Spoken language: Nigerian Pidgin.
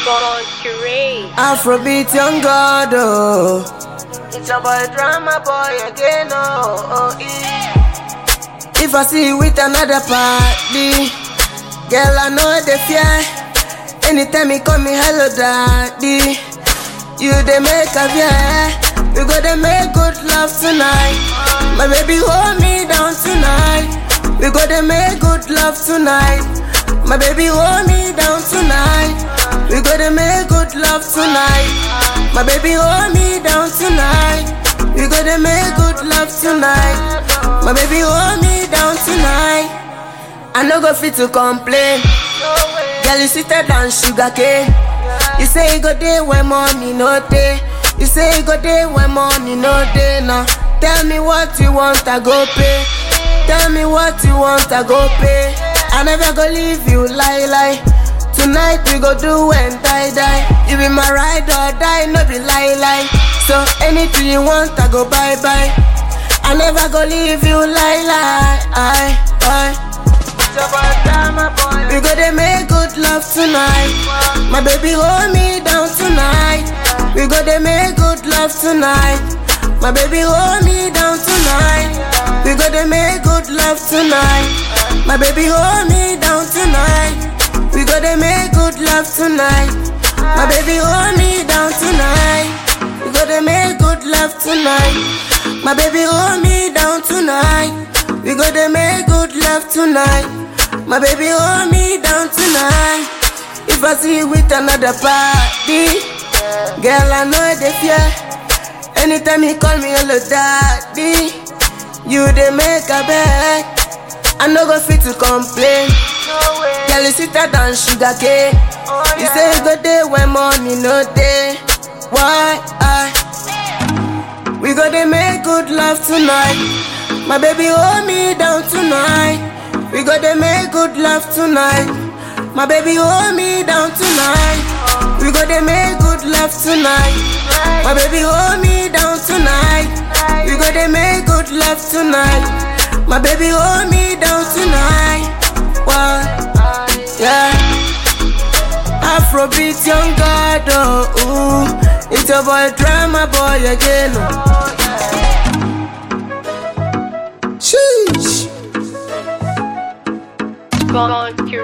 Concurrent. Afrobeat young god, oh. It's a boy drama boy again, oh. oh eh. If I see you with another party, girl, I know the fear. Anytime you call me hello daddy, you they make a fear. We go to make good love tonight. My baby hold me down tonight. We go to make good love tonight. My baby hold me down tonight. We go to make good love tonight. My baby hold me down tonight. We go to make good love tonight. My baby hold me down tonight. I no go fit to complain. Girl, you sweeter than sugar cane. You say you go there when money no day. You say you go there when money no day now. Tell me what you want, I go pay. Tell me what you want, I go pay. I never go leave you lie lie. Tonight we go do and die die. You be my ride or die, no be lie lie. So anything you want, I go bye bye. I never go leave you lie lie. I, I. We go to make good love tonight. My baby hold me down tonight. We go to make good love tonight. My baby hold me down tonight. We go to make good love tonight. My baby hold me down tonight. We go to make good love tonight. My baby hold me down tonight. We go to make good love tonight. My baby hold me down tonight. We go to make good love tonight. My baby hold me down tonight. If I see you with another party, girl I know the fear. Anytime you call me hello daddy, you they make a beg. I no go fit to complain. Girl you sweeter than sugar cane. You say you go there when money no day. Why I? We go to make good love tonight. My baby hold me down tonight. We go to make good love tonight. My baby hold me down tonight. We go to make good love tonight. My baby hold me down tonight. We go to make good love tonight. My baby hold me down tonight. What? Yeah. Afrobeat young god, oh, ooh. It's a boy drama boy again. Oh. Sheesh. Concurrent.